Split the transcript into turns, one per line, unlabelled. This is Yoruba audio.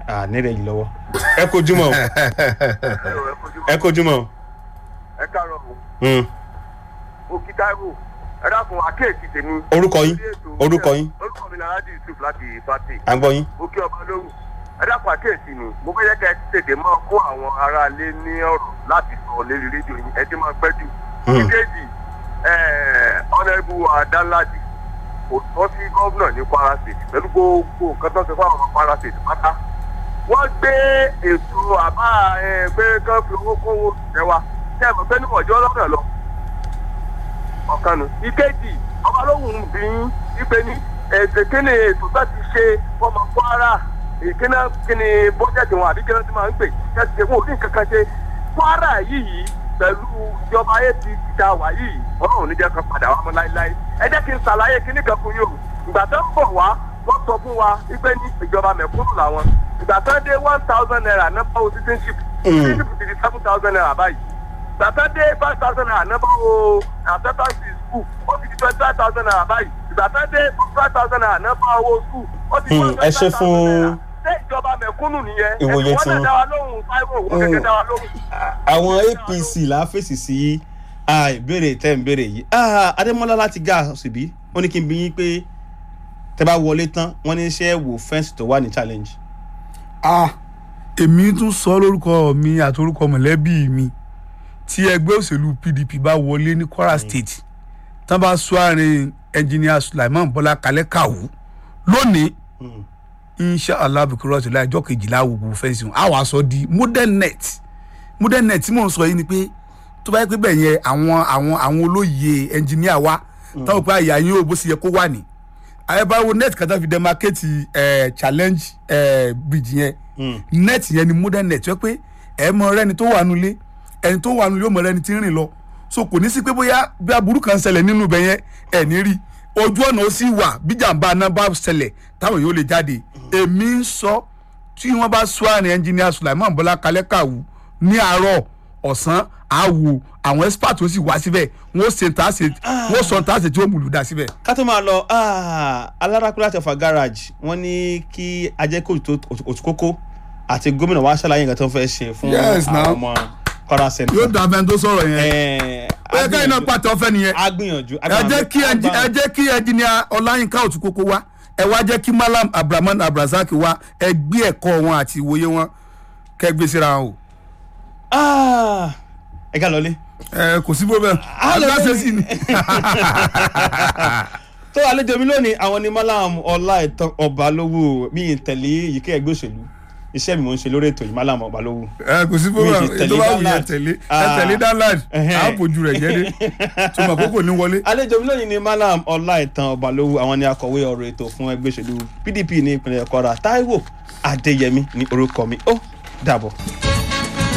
à nílẹ̀ yìí lọ́wọ́ ẹ kojúmọ́ o ẹ kojúmọ́ o.
ẹ káàárọ̀ o
Hmm.
mo kí táíwò ẹ dákun àkéèsì tèmi.
Orúkọ yín? Orúkọ yín?
orúkọ mi lára yusuf láti fati.
à ń gbọ́ yín.
mo kí ọba lóhùn ẹ dákun àkéèsì mi mo fẹ́ yẹ kẹ́ ẹ tètè máa kó àwọn aráalé ní ọ̀rọ̀ láti sọ lérí rédíò yín ẹ ti máa pẹ́ jù.
Hmm.
ìkejì ọ̀nẹ́bù àdánláàdì kò tọ́ sí gómìnà ní kwara state pẹ̀lú gbogbo nǹkan tó ń ṣe fáwọn ọmọ kwara state pátá wọ́n gbé ètò àbá ẹ, pé kán fi owó kówó ṣẹwa ṣe é mọ̀ pé níwọ̀n jọ́ lọ́nà lọ ọ̀kan nù. ìkejì ọba lóhùn bí yín wípé ní ètò kíni ètò tó ti ṣe fọmọ kwara ìkíni kíni bọ́jẹ̀tì wọn àbí kíni tí máa ń pè kẹ́sì ṣe fún òní nǹkan kan ṣe kwara yìí pẹ̀lú ìjọba ayé ti ta wà yìí ọlọ́run níjẹ́ kan padà wá mọ́ láéláé ẹ jẹ́ kí n ṣàlàyé kíní kan fún yín o ìgbà tó ń bọ̀ wá wọ́n sọ fún wa wípé ní ìjọba mẹ̀kúnnù làwọn ìgbà tó dé one thousand naira nọ́mbà wo citizenship citizenship ti di seven thousand naira báyìí ìgbà tó dé five thousand naira nọ́mbà wo acceptance in school ó ti di twenty five thousand naira báyìí ìgbà tó dé five thousand naira nọ́mbà owó school ó ti di
Hmm, ẹ ṣé
twenty five thousand naira
fún
ṣé ìjọba mẹ̀kúnnù nìyẹn
ìwòye
ẹ̀sìn
tí
wọn
wọ́n-
náà dá wa lóhùn táíwò wọ́n kẹ̀kẹ́ dá wa lóhùn.
àwọn apc là á fèsì sí ah, ìbéèrè tẹ́ ń béèrè yìí Ah, adémọlá láti gá síbí ó ní kí n bí yín pé tẹ́ bá wọlé tán wọ́n ní iṣẹ́ wò fẹ́ǹsì tó wà ní challenge.
ah èmi tún sọ lórúkọ mi àti orúkọ mọ̀lẹ́bí mi tí ẹgbẹ́ òṣèlú pdp bá wọlé ní kwara state tán bá sọ àárín ẹnjìníà sulaiman bọ́lá kalẹ́ kàwú lónìí
Hmm.
inshallah bukuru ọtí láìjọ kejìlá gbogbo fẹsí wọn àwọn aṣọ di modern net modern net tí mò ń sọ yìí ni pé tó bá yẹ pé bẹ́ẹ̀ yẹn àwọn àwọn àwọn olóye ẹnjìníà wa táwọn pé àyà yín ò bó ṣe yẹ kó wà ní àyẹ̀báwo net kan tó fi demarcate ẹ̀ challenge ẹ̀ bridge yẹn
Hmm.
net yẹn ni modern net yẹ pé ẹ mọ rẹni tó wà nulẹ̀ ẹni tó wà nulẹ̀ yóò mọ rẹni tí ń rìn lọ so kò ní sí pé bóyá bí aburú kan ṣẹlẹ̀ nínú ibẹ̀ yẹn ẹ̀ ní rí ojú ọ̀nà ó sì wà bí jàǹbá náà bá ṣẹlẹ̀ táwọn yóò lè jáde èmi ń sọ tí wọ́n bá sọ àrùn ẹnjìníà Sulaiman Bọ́lá Kalẹ́ Kàwú ní àárọ̀ ọ̀sán àwò àwọn expert ó sì wá síbẹ̀ wọ́n ṣe tá a ṣe wọ́n sọ tá a ṣe tí ó múlù dá síbẹ̀.
ká tó máa lọ ah, alárakúlá tẹfà garage wọ́n ní kí ajẹ́kọ̀ òtúkókó àti gómìnà wa ṣàlàyé nǹkan tó ń fẹ́ ṣe fún
Yes, now.
àwọn ọmọ kwara center.
yóò dà bẹ́ẹ̀ tó sọ̀rọ̀ yẹn
Eh,
ó yẹ káyìn náà
agbìyànjú-
pàtó ọ̀fẹ́ nìyẹn.
agbìyànjú
ẹ jẹ́ kí ẹnji- ẹ jẹ́ kí ẹnjìníà ọláyínká òtúkókó wá ẹ wá jẹ́ kí malam abdulrahman abdulrasaq wá ẹ gbé ẹ̀kọ́ wọn àti ìwòye wọn kẹ́ gbé síra wọn o.
Ah, ẹ ká lọlé.
ẹ kò sí problem
Ah, lọ
agbáṣe
lórí.
sí ni.
tó àlejò mi lónìí àwọn ni malam ọláìtàn ọbalówó mi ì tẹ̀lé yìíké ẹgbẹ́ òṣèlú iṣẹ́ mi mò ń ṣe lórí ètò yìí malam ọbalówó.
ẹ kò sí
Mi
problem
ti tẹ̀lé
ètò bá wù yẹn
Danlad.
tẹ̀lé ẹ
Ah.
tẹ̀lé danlad
Ẹhẹ́.
á bójú rẹ̀ jẹ́ dé tó mọ̀ kókò ní wọlé.
àlejò mi lónìí ni malam ọláìtàn ọbalówó àwọn ni akọ̀wé ọ̀rọ̀ ètò fún ẹgbẹ́ òṣèlú pdp ní ìpínlẹ̀ kwara taiwo adéyẹmí ní orúkọ mi ó dàbọ̀.